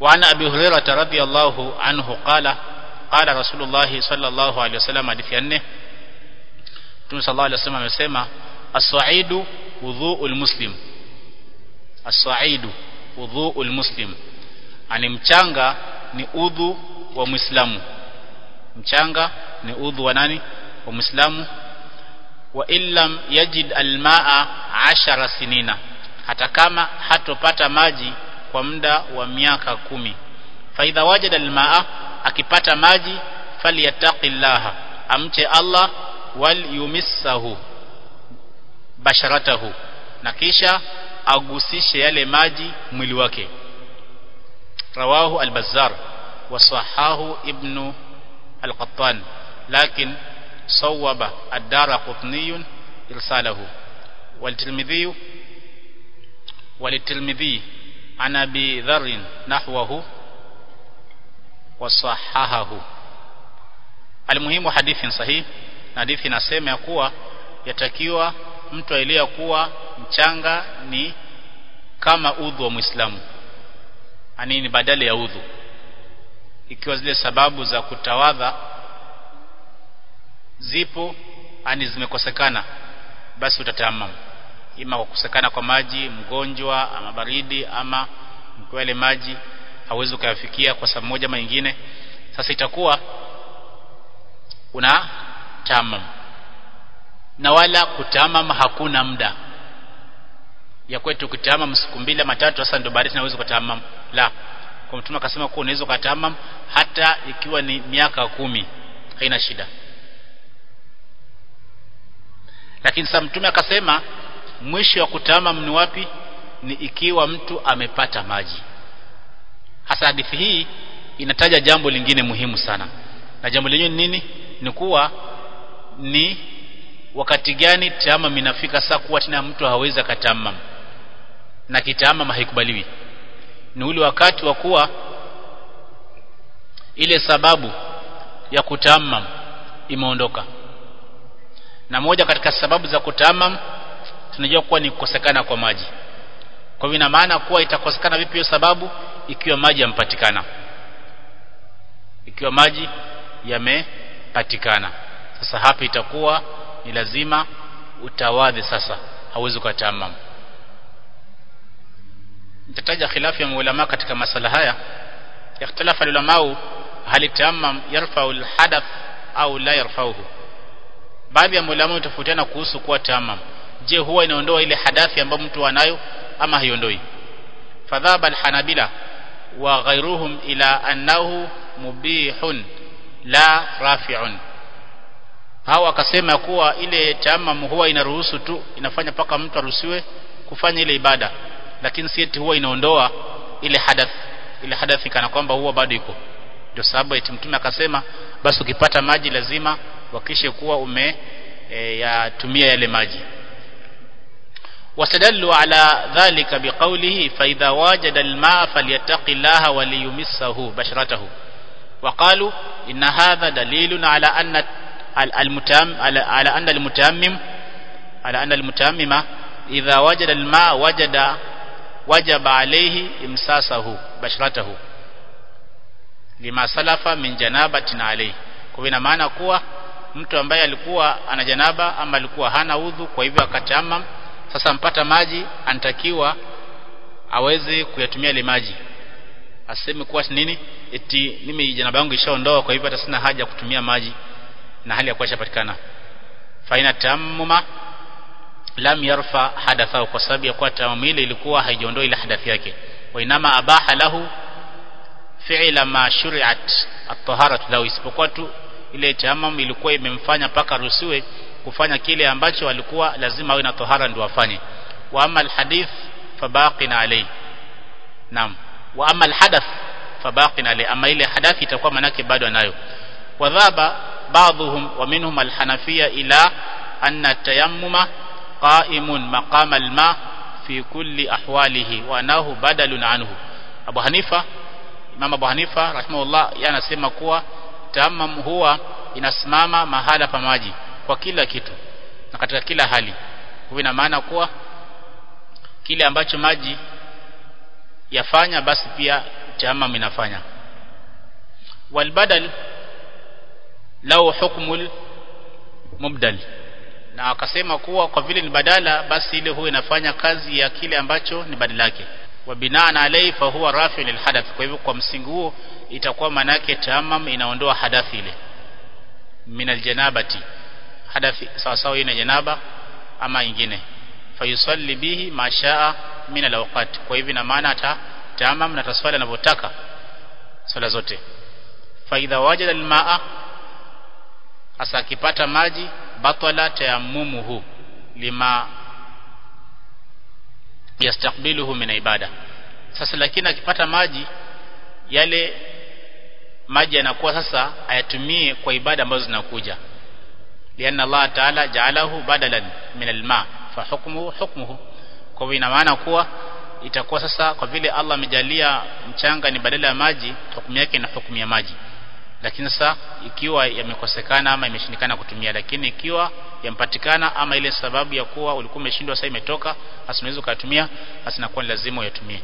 وعن أبي هريرة رضي الله عنه قال قال رسول الله صلى الله عليه وسلم hadithi ya nne Mtume sallallahu alaihi wasallam amesema as-sa'idu wudhu'ul muslim as-sa'idu wudhu'ul muslim ani mchanga ni udhu wa muislamu mchanga ni udhu wa nani wa muislamu wa illam yajid almaa ashara sinina hata kama hatopata maji kwa muda wa miaka kumi faidha wajada almaa akipata maji falyattaqillaha amche Allah wal yumissahu basharatahu na kisha agusishe yale maji mwili wake rawahu al-bazzar wa sahahu ibnu al-qattan lakin صوب الدار قطني إرساله والترمذي وللترمذي عن أبي ذر نحوه وصححه المهم حديث صحيح hadithi inasema ya kuwa yatakiwa mtu aelewa kuwa mchanga ni kama udhu wa Muislamu ani ni badala ya udhu ikiwa zile sababu za kutawadha zipo ani zimekosekana basi utatamam ima kwa kukosekana kwa maji mgonjwa ama baridi ama kwa yale maji hauwezi kuyafikia kwa sababu moja ama nyingine sasa itakuwa una tamam na wala kutamam hakuna muda ya kwetu kutamam siku mbili matatu sasa ndio baadaye tunaweza kutamam la kwa mtume akasema kuwa unaweza kutamam hata ikiwa ni miaka kumi haina shida lakini sasa mtume akasema mwisho wa kutamam ni wapi ni ikiwa mtu amepata maji hasa hadithi hii inataja jambo lingine muhimu sana na jambo lenyewe ni nini ni kuwa ni wakati gani tamam inafika saa kuwa tena mtu hawezi akatamam na kitamam haikubaliwi ni ule wakati wa kuwa ile sababu ya kutamam imeondoka na moja katika sababu za kutamam tunajua kuwa ni kukosekana kwa maji kwa hivyo ina maana kuwa itakosekana vipi hiyo sababu ikiwa maji yampatikana ikiwa maji yamepatikana sasa hapa itakuwa ni lazima utawadhi sasa hauwezi kutamam nitataja khilafu ya ulama katika masala haya ikhtalafa ulama hal tamam yarfa'u alhadath au la yarfa'uhu baadhi ya ulama tofautiana kuhusu kuwa tamam je huwa inaondoa ile hadathi ambayo mtu anayo ama haiondoi fadhaba alhanabila wa ghayruhum ila annahu mubihun la rafi'un hao akasema kuwa ile tamam huwa inaruhusu tu inafanya paka mtu aruhusiwe kufanya ile ibada lakini si eti huwa inaondoa ile hadath ile hadathi kana kwamba huwa bado iko ndio sababu eti mtume akasema basi ukipata maji lazima wakishe kuwa ume e, yatumia yale maji واستدلوا على ذلك بقوله فإذا وجد الماء فليتق الله وليمسه بشرته وقالوا إن هذا دليل على أن المتام على أن المتامم على أن المتامم إذا وجد الماء وجد وجب عليه إمساسه بشرته لما سلف من جنابة عليه kwa ina maana kuwa mtu ambaye alikuwa ana janaba ama alikuwa hana udhu kwa hivyo akatamam sasa mpata maji anatakiwa aweze kuyatumia ile maji aseme kuwa nini eti mimi janaba yangu ishaondoa kwa hivyo hata sina haja kutumia maji na hali ya kuwa shapatikana faina tammuma lam yarfa hadathahu kwa sababu ya kuwa tamamu ile ilikuwa haijaondoa ile hadathi yake wa inama abaha lahu fi'la ma shuri'at at-taharatu lahu isipokuwa tu ile tamam ilikuwa imemfanya paka ruhusiwe kufanya kile ambacho alikuwa lazima awe na tohara ndio afanye wa amma alhadith fabaqin alayhi naam wa amma alhadath fabaqin alayhi ama ile hadathi itakuwa manake bado anayo wadhaba بعضهم ومنهم الحنفية إلى أن التيمم قائم مقام الماء في كل أحواله وأنه بدل عنه أبو حنيفة Imam Abu Hanifa rahimahullah yeye anasema kuwa tamam huwa inasimama mahala pa maji kwa kila kitu na katika kila hali. Kwa ina maana kuwa kile ambacho maji yafanya basi pia tamam inafanya walbadal lau hukmul mubdal na akasema kuwa kwa vile ni badala basi ile huwa inafanya kazi ya kile ambacho ni badala yake wa binaan alayhi fa huwa rafi lil hadath kwa hivyo kwa msingi huo itakuwa maana yake tamam inaondoa hadathi ile min aljanabati hadathi sawa sawa ina janaba ama ingine fayusalli bihi mashaa min alawqat kwa hivyo na maana ata tamam na taswali anavyotaka swala zote fa idha wajada almaa hasa akipata maji batala tayammumuhu lima yastakbiluhu min ibada sasa lakini akipata maji yale maji yanakuwa sasa ayatumie kwa ibada ambazo zinakuja lianna Allah ta'ala ja'alahu badalan min alma fa hukmuhu hukmuhu kwa hivyo ina maana kuwa itakuwa sasa kwa vile Allah amejalia mchanga ni badala ya maji hukumu yake na hukumu ya maji lakini sasa ikiwa yamekosekana ama imeshindikana kutumia lakini ikiwa yampatikana ama ile sababu ya kuwa ulikuwa umeshindwa sasa imetoka basi unaweza kutumia basi inakuwa lazima uyatumie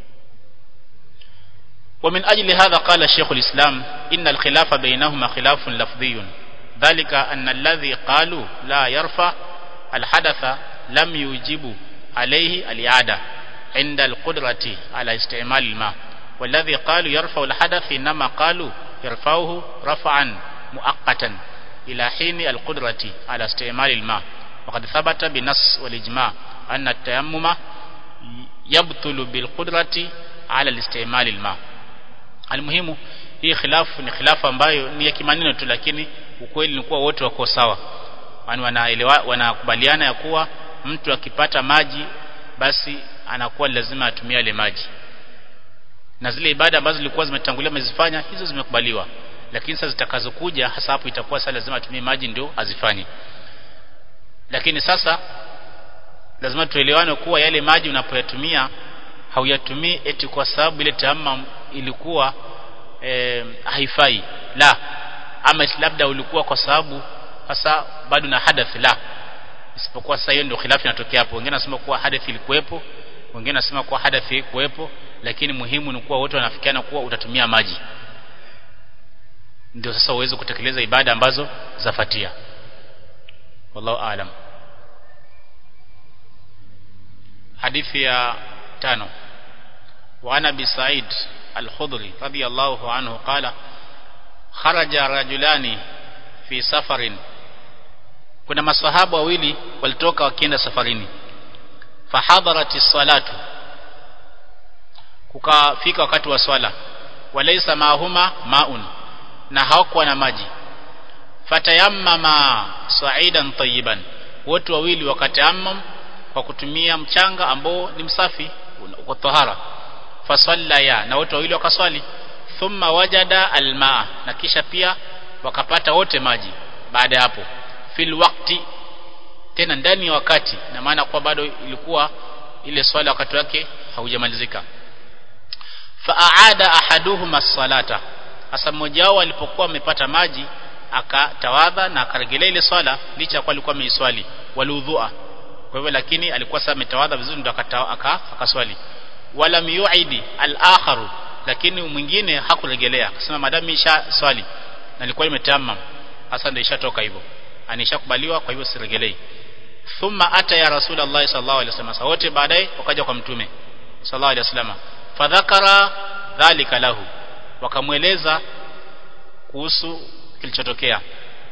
ومن أجل هذا قال الشيخ الإسلام إن الخلاف بينهما خلاف لفظي ذلك أن الذي قالوا لا يرفع الحدث لم يوجب عليه الإعادة عند القدرة على استعمال الماء والذي قالوا يرفع الحدث إنما قالوا يرفعه رفعا مؤقتا إلى حين القدرة على استعمال الماء وقد ثبت بنص والإجماع أن التيمم يبطل بالقدرة على الاستعمال الماء almuhimu hii khilafu ni khilafu ambayo ni ya kimaneno tu lakini ukweli ni kuwa wote wako sawa yani wanaelewa wanakubaliana ya kuwa mtu akipata maji basi anakuwa lazima atumie ile maji na zile ibada ambazo zilikuwa zimetangulia amezifanya hizo zimekubaliwa lakini sasa zitakazokuja hasa hapo itakuwa sasa lazima atumie maji ndio azifanye lakini sasa lazima tuelewane kuwa yale maji unapoyatumia hauyatumii eti kwa sababu ile tayammum ilikuwa e, haifai la ama labda ulikuwa kwa sababu hasa bado na hadath la isipokuwa sasa hiyo ndio khilafu inatokea hapo wengine wanasema kuwa hadath ilikuwepo wengine wanasema kuwa hadath ilikuwepo lakini muhimu ni kuwa wote wanafikiana kuwa utatumia maji ndio sasa uweze kutekeleza ibada ambazo zafatia wallahu aalam hadithi ya tano وعن ابي سعيد الخضري رضي الله عنه قال خرج رجلان في سفر kuna masahaba wawili walitoka wakienda safarini fahadharat salatu kukafika wakati wa swala walaysa maahuma maun na hawakuwa na maji fatayammama sa'idan tayyiban wote wawili wakatayammam kwa kutumia mchanga ambao ni msafi uko tahara fasallaya na wote wawili wakaswali thumma wajada almaa na kisha pia wakapata wote maji baada ya hapo fil waqti tena ndani ya wakati na maana kwa bado ilikuwa ile swala wakati wake haujamalizika faaada ahaduhuma salata hasa mmoja wao alipokuwa amepata maji akatawadha na akarejelea ile swala licha kwa alikuwa ameiswali waludhua kwa hivyo lakini alikuwa sasa ametawadha vizuri ndio akaswali wala yuidi al-akharu lakini mwingine hakurejelea akasema madamu isha swali na nilikuwa nimetamam hasa ndio ishatoka hivyo anishakubaliwa kwa hivyo sirejelei thumma ata ya rasulullah sallallahu alaihi wasallam wote baadaye wakaja kwa mtume sallallahu alaihi wasallam fadhakara dhalika lahu wakamweleza kuhusu kilichotokea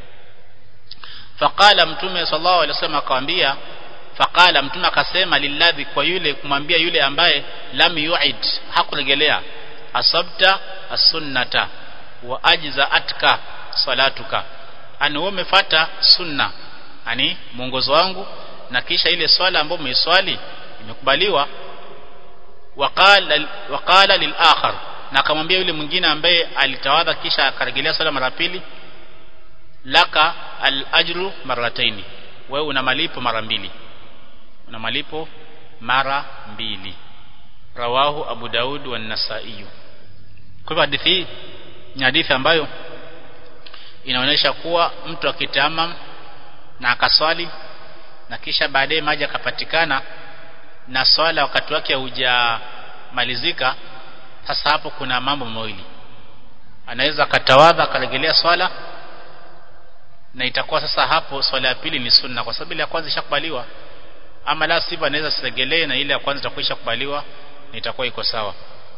faqala mtume sallallahu alaihi wasallam akamwambia faqala mtume akasema lilladhi kwa yule kumwambia yule ambaye lam yu'id hakuregelea asabta as-sunnata wa ajza'atka salatuka ani wewe umefuata sunna ani mwongozo wangu na kisha ile swala ambayo umeiswali imekubaliwa waqala waqala lil akhar na akamwambia yule mwingine ambaye alitawadha kisha akarejelea swala mara pili laka al ajru marrataini wewe una malipo mara mbili una malipo mara mbili rawahu abu daud wa nasai kwa hivyo hadithi hii ni hadithi ambayo inaonyesha kuwa mtu akitamam na akaswali na kisha baadaye maji akapatikana na swala wakati wake haujamalizika sasa hapo kuna mambo mawili anaweza akatawadha akarejelea swala na itakuwa sasa hapo swala ya pili ni sunna kwa sababu ile ya kwanza ishakubaliwa ama la sivyo anaweza siregelee na ile ya kwanza itakuwa ishakubaliwa na itakuwa iko sawa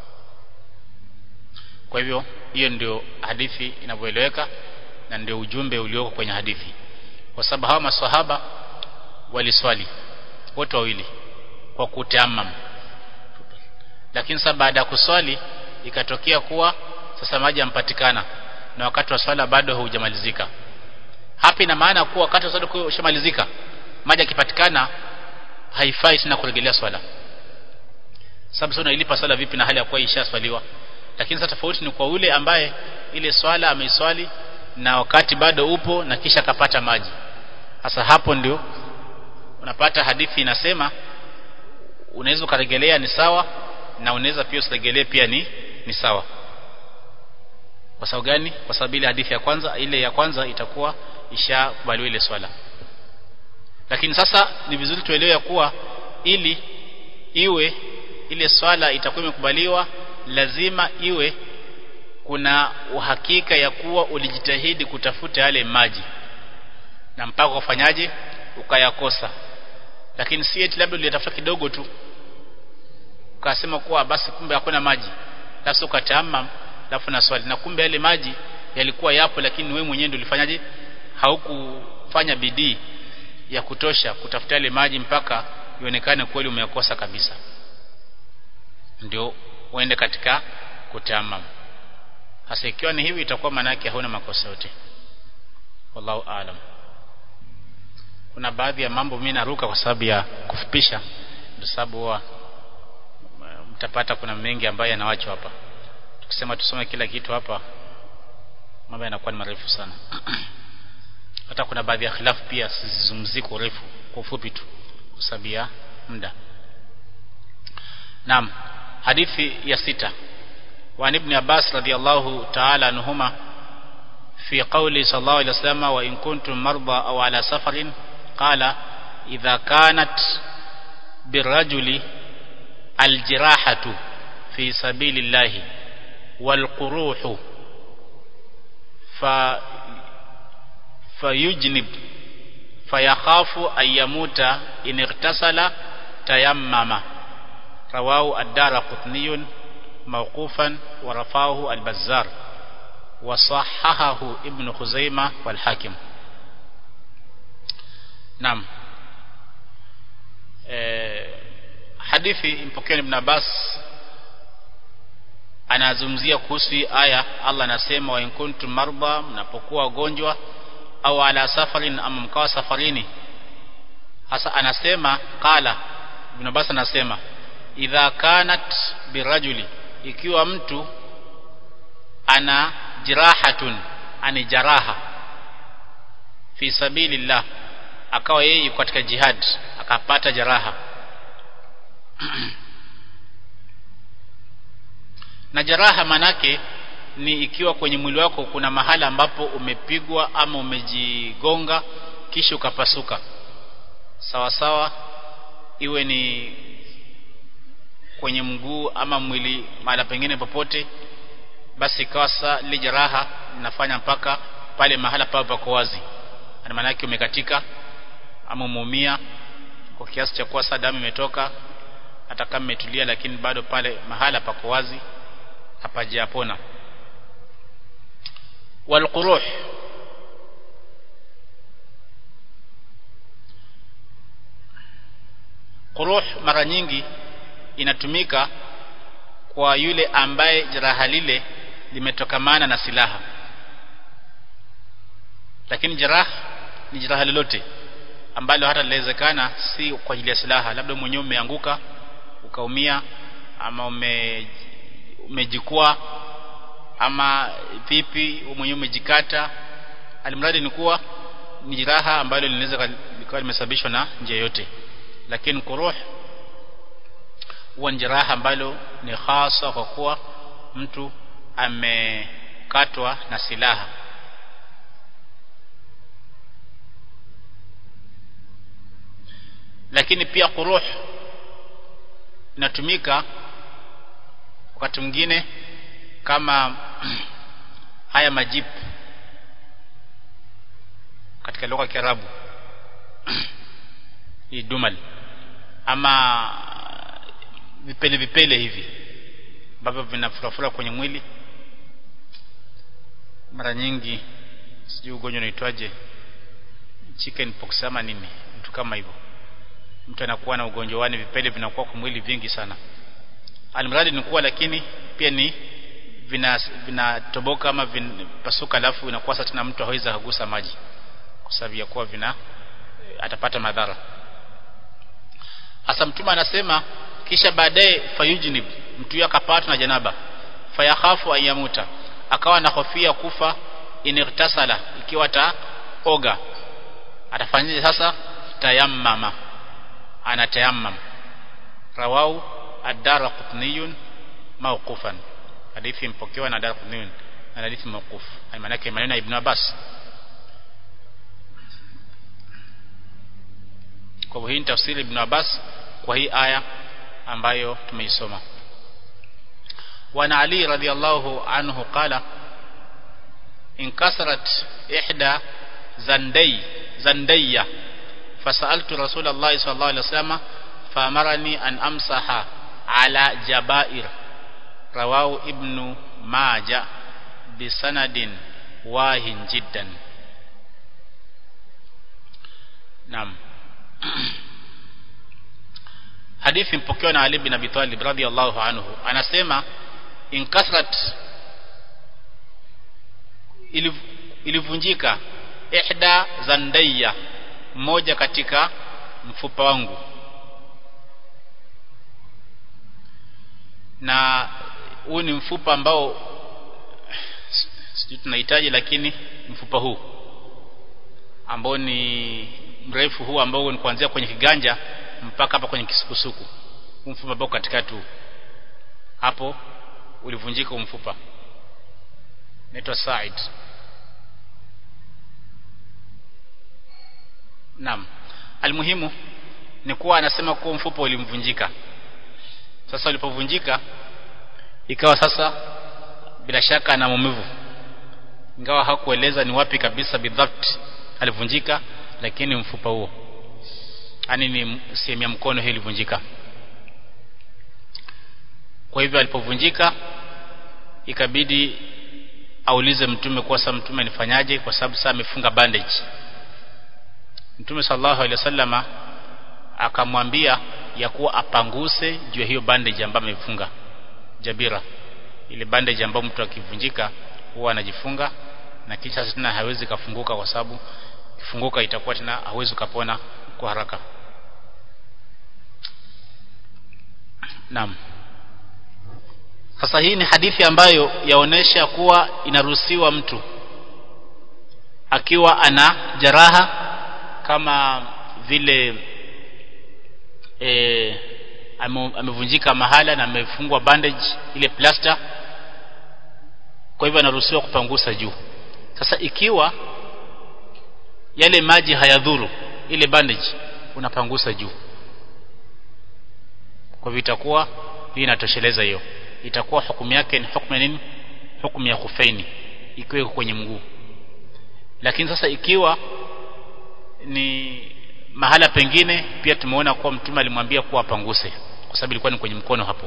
kwa hivyo hiyo ndio hadithi inavyoeleweka na ndio ujumbe ulioko kwenye hadithi kwa sababu hawa maswahaba waliswali wote wawili kwa kutamam lakini sasa baada ya kuswali ikatokea kuwa sasa maji yampatikana na wakati wa swala bado haujamalizika hapa ina maana kuwa wakati wa swala ushamalizika maji yakipatikana haifai tena kurejelea swala sababu sio ilipa swala vipi na hali ya kuwa ishaswaliwa lakini sasa tofauti ni kwa ule ambaye ile swala ameiswali na wakati bado upo na kisha kapata maji sasa hapo ndio unapata hadithi inasema unaweza ukaregelea ni sawa na unaweza pia usiregelee pia ni ni sawa kwa sababu gani kwa sababu ile hadithi ya kwanza ile ya kwanza itakuwa ishakubaliwa ile swala lakini sasa ni vizuri tuelewe kuwa ili iwe ile swala itakuwa imekubaliwa lazima iwe kuna uhakika ya kuwa ulijitahidi kutafuta yale maji na mpaka ufanyaje ukayakosa lakini si eti labda ulitafuta kidogo tu ukasema kuwa basi kumbe hakuna maji alafu ukatama alafu na swali na kumbe yale maji yalikuwa yapo lakini wewe mwenyewe ndio ulifanyaje haukufanya bidii ya kutosha kutafuta yale maji mpaka ionekane kweli umeyakosa kabisa ndio uende katika kutamam hasa ikiwa ni hivi itakuwa maana yake hauna makosa yote wallahu aalam kuna baadhi ya mambo mimi naruka kwa sababu ya kufupisha ndio sababu huwa mtapata kuna mengi ambayo yanawachwa hapa tukisema tusome kila kitu hapa mambo yanakuwa ni marefu sana hata kuna baadhi ya khilafu pia sizungumzii kwa urefu kwa ufupi tu kwa sababu ya muda naam hadithi ya sita وعن ابن عباس رضي الله تعالى عنهما في قوله صلى الله عليه وسلم وإن كنتم مرضى أو على سفر قال إذا كانت بالرجل الجراحة في سبيل الله والقروح ف فيجنب فيخاف أن يموت إن اغتسل تيمم رواه الدار قطني موقوفا ورفعه البزار وصححه ابن خزيمة والحاكم نعم hadithi mpokea ibn Abbas anazungumzia kuhusu aya Allah anasema wa in kuntum marba mnapokuwa wagonjwa au ala safarin ama mkawa safarini hasa anasema qala ibn Abbas anasema idha kanat birajuli ikiwa mtu ana jirahatun ani jaraha fi sabilillah akawa yeye katika jihad akapata jaraha na jaraha manake ni ikiwa kwenye mwili wako kuna mahala ambapo umepigwa ama umejigonga kisha ukapasuka sawa sawa iwe ni kwenye mguu ama mwili mahala pengine popote basi ikawa saa ile jeraha linafanya mpaka pale mahala pao pako wazi na maana yake umekatika ama umeumia kwa kiasi cha kuwa saa damu imetoka hata kama imetulia lakini bado pale mahala pako wazi hapajapona walquruh quruh mara nyingi inatumika kwa yule ambaye jeraha lile limetokamana na silaha lakini jeraha ni jeraha lolote ambalo hata linawezekana si kwa ajili ya silaha labda mwenyewe umeanguka ukaumia ama ume umejikua ama vipi mwenyewe umejikata alimradi ni kuwa ni jeraha ambalo linaweza likawa limesababishwa na njia yote lakini kuruh huwa ni jeraha ambalo ni hasa kwa kuwa mtu amekatwa na silaha lakini pia kuruh inatumika wakati mwingine kama haya majipu katika lugha ya Kiarabu hii dumal ama vipele vipele hivi ambavyo vinafurafura kwenye mwili mara nyingi sijui ugonjwa unaitwaje chicken pox ama nini mtu kama hivyo mtu anakuwa na ugonjwa wani vipele vinakuwa kwa mwili vingi sana almradi ni kuwa lakini pia ni vinatoboka vina ama vinapasuka alafu inakuwa sasa tena mtu hawezi kugusa maji kwa sababu ya kuwa vina atapata madhara hasa mtume anasema kisha baadaye fayujnib mtu akapatwa na janaba fayakhafu ayamuta akawa na hofia kufa inirtasala ikiwa ataoga atafanyaje sasa tayammama anatayammam rawau ad-dara qutniyun mawqufan hadithi mpokewa na dara qutniyun na hadithi mawquf maana yake maneno ya ibn Abbas kwa hivyo hii ni tafsiri ibn Abbas kwa hii aya ambayo tumeisoma وعن علي رضي الله عنه قال انكسرت إحدى زندي زندية فسألت رسول الله صلى الله عليه وسلم فأمرني أن أمسح على جبائر رواه ابن ماجه بسند واهن جدا نعم hadithi mpokewa na Ali bin Abi Talib radhiyallahu anhu anasema inkasrat ilivunjika ihda zandaya mmoja katika mfupa wangu na huu ni mfupa ambao sijui tunahitaji lakini mfupa huu ambao ni mrefu huu ambao ni kuanzia kwenye kiganja mpaka hapa kwenye kisukusuku mfupa ambao katikati hapo ulivunjika mfupa naitwa Said Naam almuhimu ni kuwa anasema kuwa mfupa ulimvunjika sasa ulipovunjika ikawa sasa bila shaka ana maumivu ingawa hakueleza ni wapi kabisa bidhabt alivunjika lakini mfupa huo yani ni sehemu ya mkono hii ilivunjika kwa hivyo alipovunjika ikabidi aulize mtume kwa sababu mtume nifanyaje kwa sababu sasa amefunga bandage mtume sallallahu alaihi wasallama akamwambia ya kuwa apanguse juu ya hiyo bandage ambayo amefunga jabira ile bandage ambayo mtu akivunjika huwa anajifunga na kisha tena hawezi kafunguka kwa sababu kifunguka itakuwa tena hawezi kapona kwa haraka Naam sasa hii ni hadithi ambayo yaonesha kuwa inaruhusiwa mtu akiwa ana jeraha kama vile e, amevunjika mahala na amefungwa bandage ile plaster kwa hivyo anaruhusiwa kupangusa juu sasa ikiwa yale maji hayadhuru ile bandage unapangusa juu kwa hivyo itakuwa hii inatosheleza hiyo itakuwa hukumu yake ni hukumu nini hukumu ya khufaini ikiwa kwenye mguu lakini sasa ikiwa ni mahala pengine pia tumeona kuwa mtume alimwambia kuwa apanguse kwa sababu ilikuwa ni kwenye mkono hapo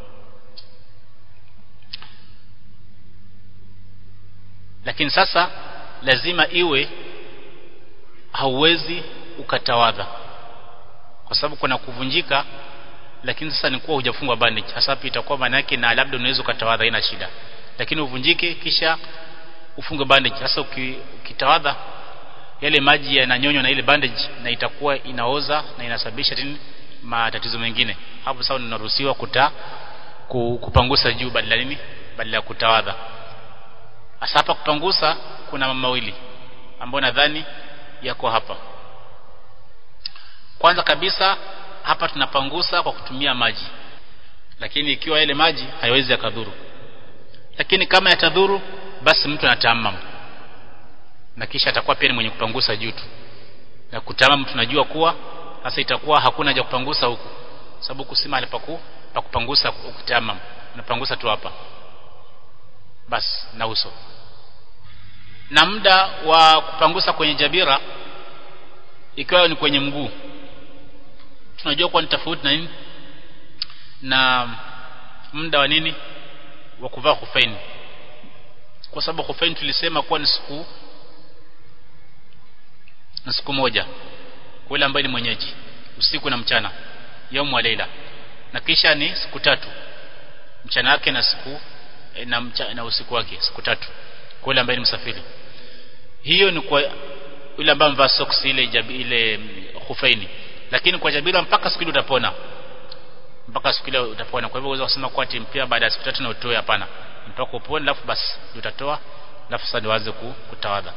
lakini sasa lazima iwe hauwezi ukatawadha kwa sababu kuna kuvunjika lakini sasa ni kuwa hujafungwa bandage hasa hapo itakuwa maana yake na labda unaweza ukatawadha haina shida lakini uvunjike kisha ufunge bandage sasa ukitawadha yale maji yananyonywa na ile bandage na itakuwa inaoza na inasababisha nini matatizo mengine hapo sasa unaruhusiwa kuta kupangusa juu badala nini badala ya kutawadha hasa hapa kupangusa kuna mambo mawili ambayo nadhani yako hapa kwanza kabisa hapa tunapangusa kwa kutumia maji lakini ikiwa ile maji haiwezi yakadhuru lakini kama yatadhuru basi mtu anatamam na kisha atakuwa pia ni mwenye kupangusa juu tu na kutamam tunajua kuwa sasa itakuwa hakuna haja kupangusa huku sababu huku si mahali paku pa kupangusa kutamam unapangusa tu hapa basi na uso na muda wa kupangusa kwenye jabira ikiwa ni kwenye mguu tunajua kuwa ni tofauti na nini na muda wa nini wa kuvaa hufaini kwa sababu hufaini tulisema kuwa ni siku na siku moja kwa yule ambaye ni mwenyeji usiku na mchana yaumu wa leila na kisha ni siku tatu mchana wake na siku na, mcha, na usiku wake siku tatu kwa yule ambaye ni msafiri hiyo ni kwa yule ambaye amevaa socks ile jabi, ile hufaini lakini kwa jabira mpaka siku ile utapona mpaka siku ile utapona kwa hivyo uweza kusema kwa ati mpya baada ya siku tatu na utoe hapana mpaka upone alafu basi utatoa alafu sasa niwaze kutawadha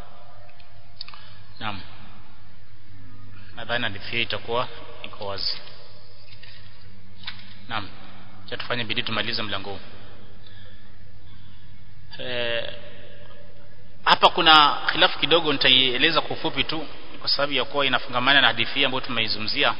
naam nadhani hadithi itakuwa iko wazi naam cha tufanye bidii tumalize mlango huu e, hapa kuna khilafu kidogo nitaieleza kwa ufupi tu kwa sababu ya kuwa inafungamana na hadithi ambayo tumeizungumzia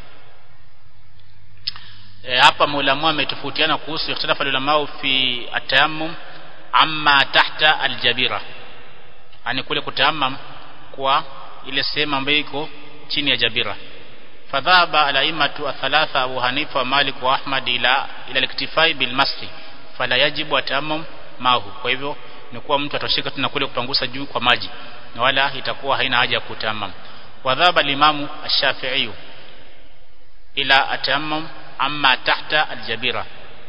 e, hapa maulamu ametofautiana kuhusu ikhtalafa ulama fi atayammum amma tahta aljabira yani kule kutayammam kwa ile sehemu ambayo iko chini ya jabira fadhaba alaimatu athalatha Abu Hanifa wa Malik wa Ahmad ila ila liktifai bil masri fala yajibu atayammum mahu kwa hivyo ni kuwa mtu atosheka tu na kule kupangusa juu kwa maji na wala itakuwa haina haja ya kutayammum wadhaba limamu ash-Shafi'i ila atayammum amma tahta aljabira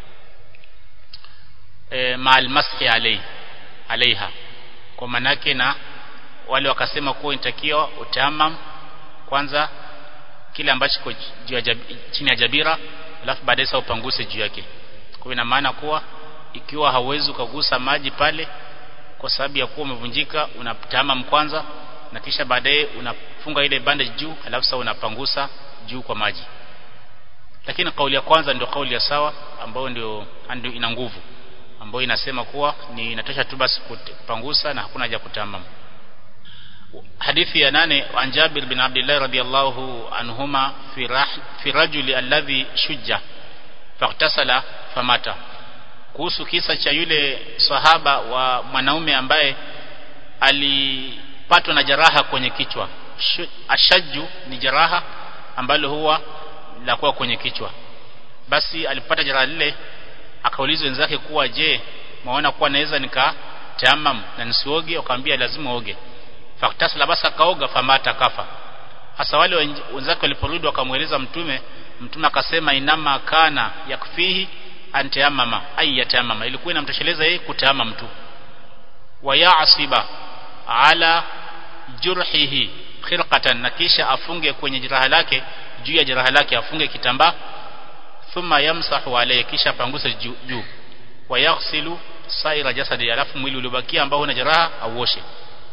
e, ma almashi alai alaiha kwa manake na wale wakasema kuwa inatakiwa utayammum kwanza kile ambacho kiko juu ya chini ya jabira alafu baadaye sasa upanguse juu yake kwa ina maana kuwa ikiwa hauwezi ukagusa maji pale kwa sababu ya kuwa umevunjika unatama kwanza na kisha baadaye unafunga ile bandage juu alafu sasa unapangusa juu kwa maji lakini kauli ya kwanza ndio kauli ya sawa ambayo ndio ndio ina nguvu ambayo inasema kuwa ni inatosha tu basi kupangusa na hakuna haja kutamam hadithi ya nane an Jabir bin Abdullah radiyallahu anhuma fi rah, fi rajuli alladhi shujja faktasala famata kuhusu kisa cha yule sahaba wa mwanaume ambaye alipatwa na jeraha kwenye kichwa ashaju ni jeraha ambalo huwa la kuwa kwenye kichwa basi alipata jeraha lile akauliza wenzake kuwa je maona kuwa naweza nikatamam na nisioge akamwambia lazima oge faktasala basi akaoga famata kafa hasa wale wenzake waliporudi wakamueleza mtume mtume akasema inama kana yakfihi antayamama ay yatayamama ilikuwa inamtosheleza yeye kutayamam tu wa ya'siba ala jurhihi khirqatan na kisha afunge kwenye jeraha lake juu ya jeraha lake afunge kitambaa thumma yamsahu alayhi kisha panguse juu, juu. wa yaghsilu saira jasadi alafu mwili uliobakia ambao una jeraha auoshe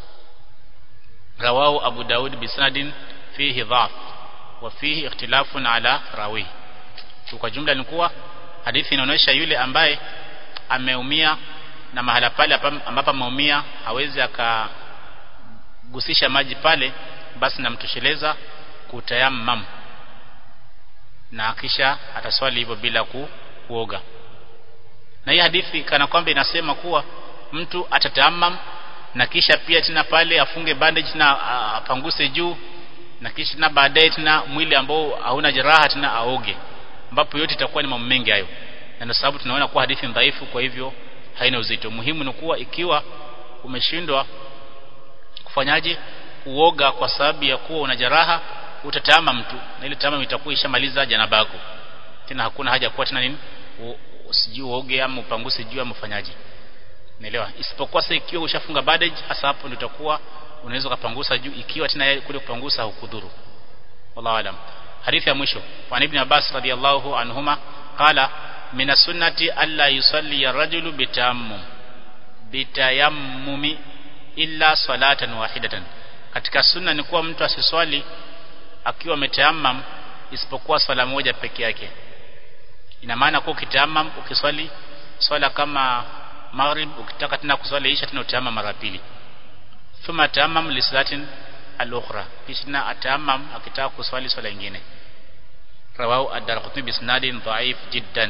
rawahu abu daud bisanadin fihi dhaf wa fihi ikhtilafun ala rawi kwa jumla ni kuwa hadithi inaonyesha yule ambaye ameumia na mahala pale ambapo ameumia hawezi akagusisha maji pale basi namtosheleza kutayammam na kisha ataswali hivyo bila ku, kuoga na hii hadithi kana kwamba inasema kuwa mtu atatayammam na kisha pia tena pale afunge bandage na apanguse juu na kisha na baadaye tena mwili ambao hauna jeraha tena aoge ambapo yote itakuwa ni mambo mengi hayo na ndio sababu tunaona kuwa hadithi dhaifu kwa hivyo haina uzito muhimu ni kuwa ikiwa umeshindwa kufanyaje uoga kwa sababu ya kuwa una jeraha utatama mtu na ile tama itakuwa ishamaliza janaba yako tena hakuna haja kuwa tena nini usijui uoge ama upanguse juu ama ufanyaje naelewa isipokuwa sasa ikiwa ushafunga bandage hasa hapo ndio utakuwa unaweza kupangusa juu ikiwa tena kule kupangusa hukudhuru wallahu alam hadithi ya mwisho wa ibn Abbas radiyallahu anhuma qala min sunnati alla yusalli ar-rajulu bitayammum bitayammumi illa salatan wahidatan katika sunna ni kuwa mtu asiswali akiwa ametayammam isipokuwa swala moja peke yake ina maana kwa ukitayammam ukiswali swala kama maghrib ukitaka tena kuswali isha tena utayammam mara pili thumma tayammam li salatin al-ukhra kisha atayammam akitaka kuswali swala nyingine rawahu ad-darqutni bi isnadin dha'if jiddan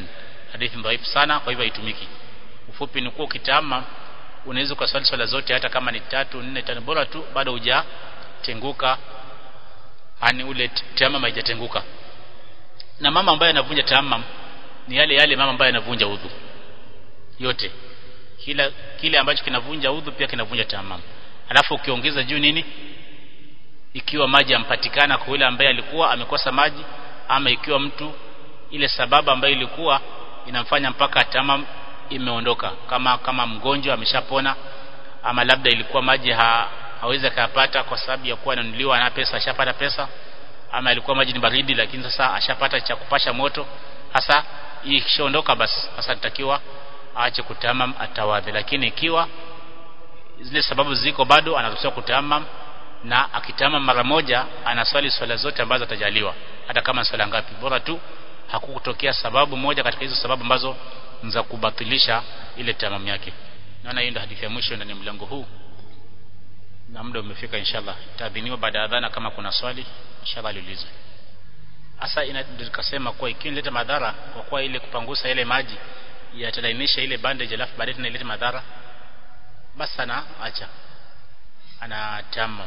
hadithi dhaifu sana kwa hivyo haitumiki ufupi ni kuwa ukitama unaweza kuswali swala zote hata kama ni tatu nne tano bora tu bado hujatenguka ani ule tamam haijatenguka na mama ambaye anavunja tamam ni yale yale mama ambaye anavunja udhu yote kila kile ambacho kinavunja udhu pia kinavunja tamam alafu ukiongeza juu nini ikiwa maji yampatikana kwa yule ambaye alikuwa amekosa maji ama ikiwa mtu ile sababu ambayo ilikuwa inamfanya mpaka tamam imeondoka kama kama mgonjwa ameshapona ama labda ilikuwa maji ha, hawezi akayapata kwa sababu ya kuwa ananunuliwa na pesa ashapata pesa ama ilikuwa maji ni baridi lakini sasa ashapata cha kupasha moto hasa ikishaondoka basi sasa nitakiwa aache kutamam atawadhi lakini ikiwa zile sababu ziko bado anaruhusiwa kutamam na akitamam mara moja anaswali swala zote ambazo atajaliwa hata kama swala ngapi bora tu hakukutokea sababu moja katika hizo sababu ambazo za kubatilisha ile tamam yake naona hiyo ndio hadithi ya mwisho ndani ya mlango huu na muda umefika inshallah taadhiniwa baada ya adhana kama kuna swali inshallah liulizwe hasa inakasema kuwa ikiwa inaleta madhara kwa kuwa ile kupangusa ile maji yatalainisha ile bandage alafu baadaye tena ilete madhara basi ana acha ana tamam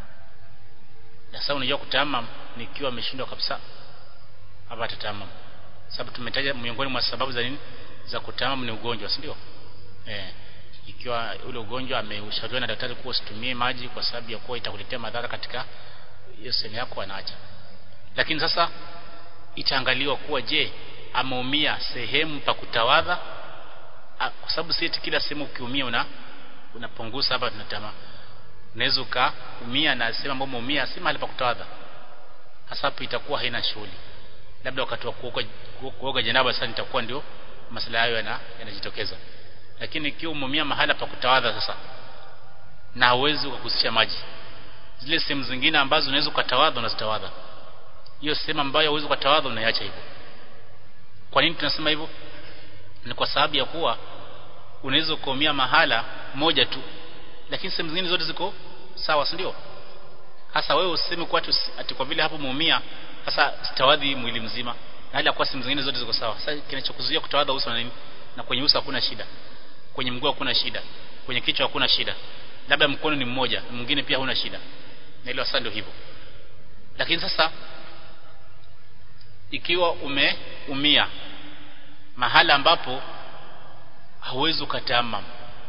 na sasa unajua kutamam nikiwa ameshindwa kabisa hapa tatamam sababu tumetaja miongoni mwa sababu za nini za kutamam ni ugonjwa si ndio eh ikiwa ule ugonjwa ameushauriwa na daktari kuwa usitumie maji kwa sababu ya kuwa itakuletea madhara katika hiyo sehemu yako anaacha lakini sasa itaangaliwa kuwa je ameumia sehemu pa kutawadha kwa sababu si kila sehemu ukiumia una unapunguza hapa tunatama unaweza ukaumia na sehemu ambayo umeumia si mahali pa kutawadha hasa hapo itakuwa haina shughuli labda wakati wa kuoga kuoga janaba sasa nitakuwa ndio masala hayo yanajitokeza lakini ikiwa umeumia mahala pa kutawadha sasa na hauwezi kukusisha maji zile sehemu zingine ambazo unaweza ukatawadha unazitawadha hiyo sehemu ambayo hauwezi ukatawadha unaiacha hivyo kwa nini tunasema hivyo ni kwa sababu ya kuwa unaweza kuumia mahala moja tu lakini sehemu zingine zote ziko sawa si ndio hasa wewe useme kwa ati kwa vile hapo umeumia sasa sitawadhi mwili mzima na hali ya kuwa sehemu zingine zote ziko sawa sasa kinachokuzuia kutawadha uso na nini na kwenye uso hakuna shida kwenye mguu hakuna shida kwenye kichwa hakuna shida labda mkono ni mmoja mwingine pia huna shida na ile ndio hivyo lakini sasa ikiwa umeumia mahala ambapo hauwezi ukatamam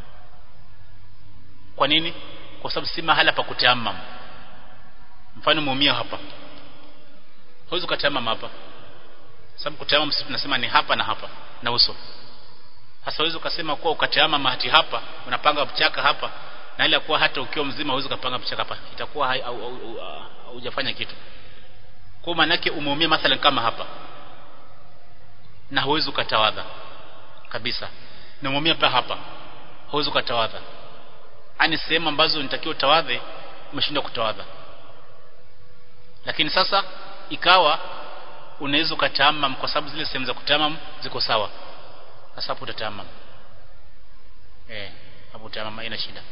kwa nini kwa sababu si mahala pa kutamam mfano umeumia hapa hauwezi ukatamam hapa sababu kutamam sisi tunasema ni hapa na hapa na uso hasa huwezi ukasema kuwa ukatama mahati hapa unapanga mchaka hapa na ile kuwa hata ukiwa mzima huwezi kupanga mchaka hapa itakuwa hujafanya kitu kwa maana yake umeumia mathalan kama hapa na huwezi ukatawadha kabisa na umeumia pa hapa huwezi ukatawadha ani sehemu ambazo nitakiwa utawadhe umeshindwa kutawadha lakini sasa ikawa unaweza ukatamam kwa sababu zile sehemu za kutamam ziko sawa sasa hapo utatamam eh hapo utamam haina shida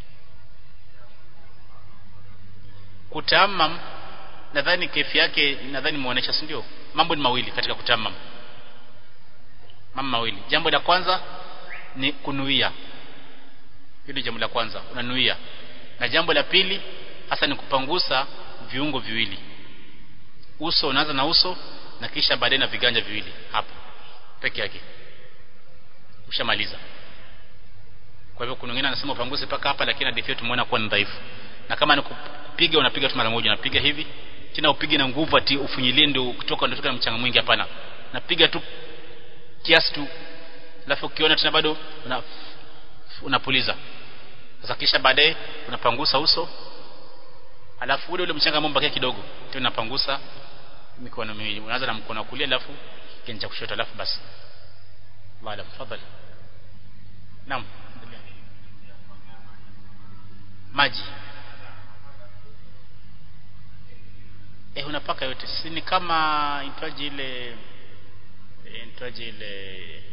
kutamam nadhani kefi yake nadhani muonesha si ndio mambo ni mawili katika kutamam mambo mawili jambo la kwanza ni kunuia hilo jambo la kwanza unanuia na jambo la pili hasa ni kupangusa viungo viwili uso unaanza na uso na kisha baadaye na viganja viwili hapo peke yake ushamaliza kwa hivyo kuna wengine anasema upanguse paka hapa lakini hadithi yetu tumeona kuwa ni dhaifu na kama ni kupiga unapiga tu mara moja unapiga hivi tena upige na nguvu ati ufunyilie ndio kutoka ndio na mchanga mwingi hapana napiga tu kiasi tu alafu ukiona tena bado una unapuliza sasa kisha baadaye unapangusa uso alafu ule ule mchanga ambao mbakia kidogo tena unapangusa mikono miwili unaanza na mkono wa kulia alafu kinja kushoto alafu basi wala tafadhali naam maji eh unapaka yote si ni kama itwaje ile itwaje ile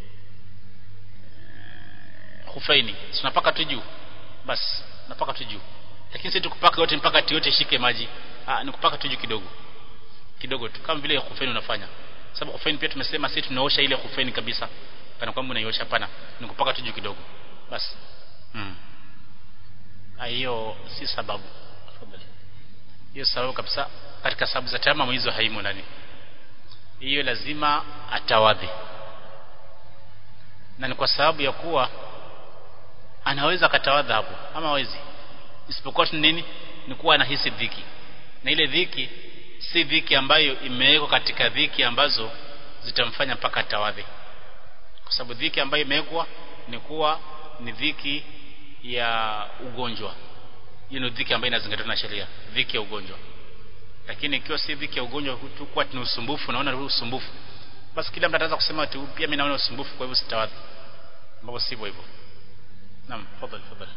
hufaini tunapaka tu juu basi napaka tu juu lakini si tukupaka yote mpaka yote shike maji ah ni kupaka tu juu kidogo kidogo tu kama vile hufaini unafanya sababu khufeni pia tumesema sisi tunaosha ile khufeni kabisa kana kwamba unaiosha hapana ni kupaka tu juu kidogo basi mm. hiyo si sababu hiyo sababu kabisa katika sababu za tayamam hizo haimo ndani hiyo lazima atawadhi na ni kwa sababu ya kuwa anaweza akatawadha hapo ama hawezi isipokuwa tu nini ni kuwa anahisi dhiki na ile dhiki si dhiki ambayo imewekwa katika dhiki ambazo zitamfanya mpaka tawadhi kwa sababu dhiki ambayo imewekwa ni kuwa ni dhiki ya ugonjwa hiyo ni dhiki ambayo inazingatiwa na sheria dhiki ya ugonjwa lakini ikiwa si dhiki ya ugonjwa tu kuwa ni usumbufu naona ni usumbufu basi kila mtu ataweza kusema tu pia mimi naona usumbufu kwa hivyo sitawadhi ambapo sivyo hivyo naam fadhali fadhali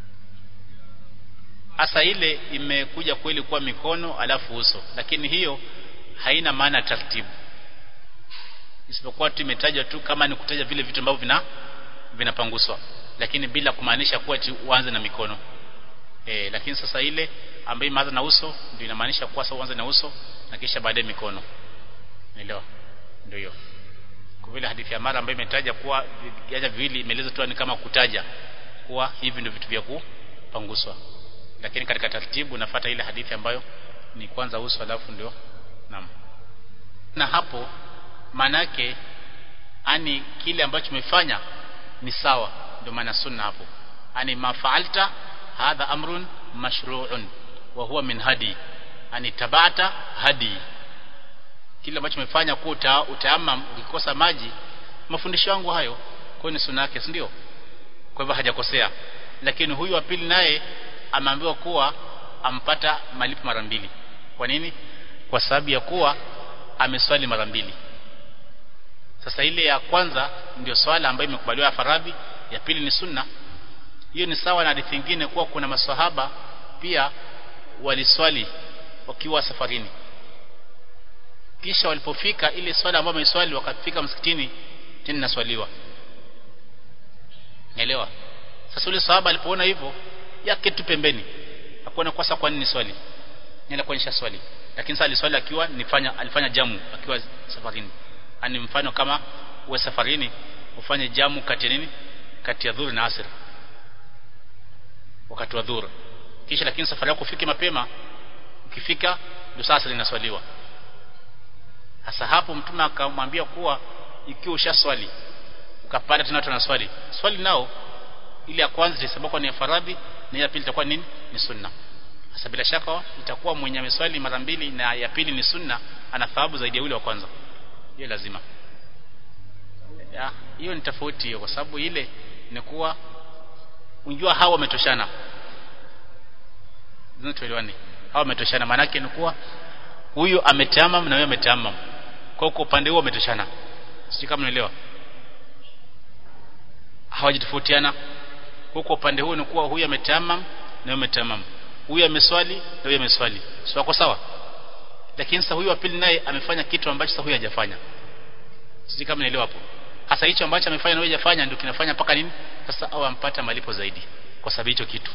hasa ile imekuja kweli kuwa mikono alafu uso lakini hiyo haina maana taratibu isipokuwa tu imetajwa tu kama ni kutaja vile vitu ambavyo vina vinapanguswa lakini bila kumaanisha kuwa uanze na mikono e, lakini sasa ile ambayo imeanza na uso ndio inamaanisha kuwa sasa uanze na uso na kisha baadaye mikono unaelewa ndio hiyo kwa vile hadithi ya mara ambayo imetaja kuwa viganja viwili imeeleza tu ni kama kutaja kuwa hivi ndio vitu vya kupanguswa lakini katika taratibu nafuata ile hadithi ambayo ni kwanza uso alafu ndio naam na hapo manake ani kile ambacho umefanya ni sawa ndio maana sunna hapo ani mafaalta hadha amrun mashru'un wa huwa min hadi ani tabata hadi kile ambacho umefanya kwa uta, utaamam ukikosa maji mafundisho yangu hayo kwa ni sunna yake ndio kwa hivyo hajakosea lakini huyu wa pili naye ameambiwa kuwa ampata malipo mara mbili kwa nini kwa sababu ya kuwa ameswali mara mbili sasa ile ya kwanza ndio swala ambayo imekubaliwa faradhi ya pili ni sunna hiyo ni sawa na hadithi nyingine kuwa kuna maswahaba pia waliswali wakiwa safarini kisha walipofika ile swala ambayo wameswali wakafika msikitini tena naswaliwa Naelewa? Sasa yule sahaba alipoona hivyo yake tu pembeni. Hakuona kosa kwa nini swali. Nenda kuonyesha swali. Lakini sasa aliswali akiwa nifanya alifanya jamu akiwa safarini. Ani mfano kama uwe safarini ufanye jamu kati nini? Kati ya dhuhuri na asr. Wakati wa dhuhuri. Kisha lakini safari yako ufike mapema ukifika ndio sasa linaswaliwa. Sasa hapo mtume akamwambia kuwa ikiwa ushaswali ukapata tena watu wanaswali swali nao ile ya kwanza itasababu ni ya faradhi na ya pili itakuwa nini ni sunna sasa bila shaka itakuwa mwenye ameswali mara mbili na ya pili ni sunna ana thawabu zaidi ya yule wa kwanza hiyo lazima ya hiyo ni tofauti hiyo kwa sababu ile ni kuwa unjua hawa wametoshana zinatuelewane hawa wametoshana maana yake ni kuwa huyu ametamam na huyu ametamam kwa kwa upande huo wametoshana sio kama unaelewa hawajitofautiana huko upande huu ni kuwa huyu ametamam na huyu ametamam huyu ameswali na huyu ameswali sio wako sawa lakini sasa huyu wa pili naye amefanya kitu ambacho sasa huyu hajafanya sisi kama nielewa hapo hasa hicho ambacho amefanya na huyu hajafanya ndio kinafanya mpaka nini sasa au ampata malipo zaidi kwa sababu hicho kitu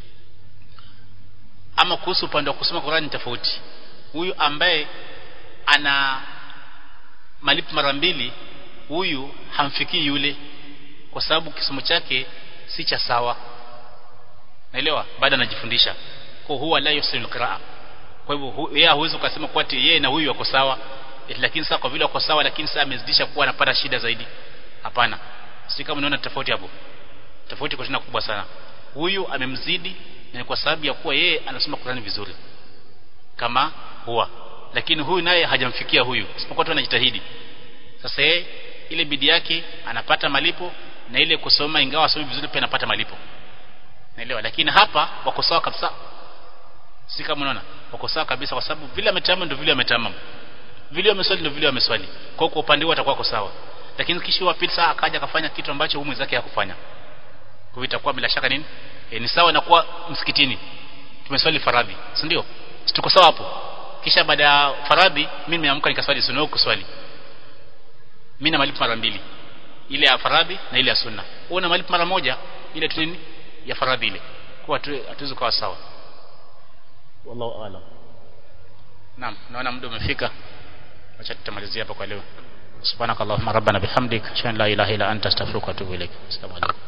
ama kuhusu upande wa kusoma Qur'an tofauti huyu ambaye ana malipo mara mbili huyu hamfikii yule kwa sababu kisomo chake si cha sawa naelewa baada anajifundisha kwa huwa la yusil qiraa kwa hivyo yeye hawezi kusema kwa ati yeye na huyu wako sawa lakini sasa kwa vile wako sawa lakini sasa amezidisha kuwa anapata shida zaidi hapana si kama unaona tofauti hapo tofauti kwa tena kubwa sana huyu amemzidi na kwa sababu ya kuwa yeye anasoma Qur'ani vizuri kama huwa lakini huyu naye hajamfikia huyu isipokuwa tu anajitahidi sasa yeye ile bidii yake anapata malipo na ile kusoma ingawa asomi vizuri pia anapata malipo naelewa lakini hapa wako sawa kabisa si kama unaona wako sawa kabisa kwa sababu vile ametamam ndio vile ametamam vile ameswali ndio vile ameswali kwa kwa upande wao atakuwa sawa lakini kisha wa pili saa akaja akafanya kitu ambacho huyu mwenzake hakufanya kwa hivyo itakuwa bila shaka nini e, ni sawa na kuwa msikitini tumeswali faradhi si ndio tuko sawa hapo kisha baada ya faradhi mimi nimeamka nikaswali sunna huko kuswali mimi na malipo mara mbili ile ya faradhi na ile ya sunna wewe una malipo mara moja ile tu nini ya faradhi ile kwa hatuwezi kuwa sawa wallahu aalam naam naona muda umefika acha tutamalizia hapa kwa leo subhanakallahumma rabbana bihamdik ashhadu an la ilaha illa anta astaghfiruka wa atubu ilaik assalamu alaikum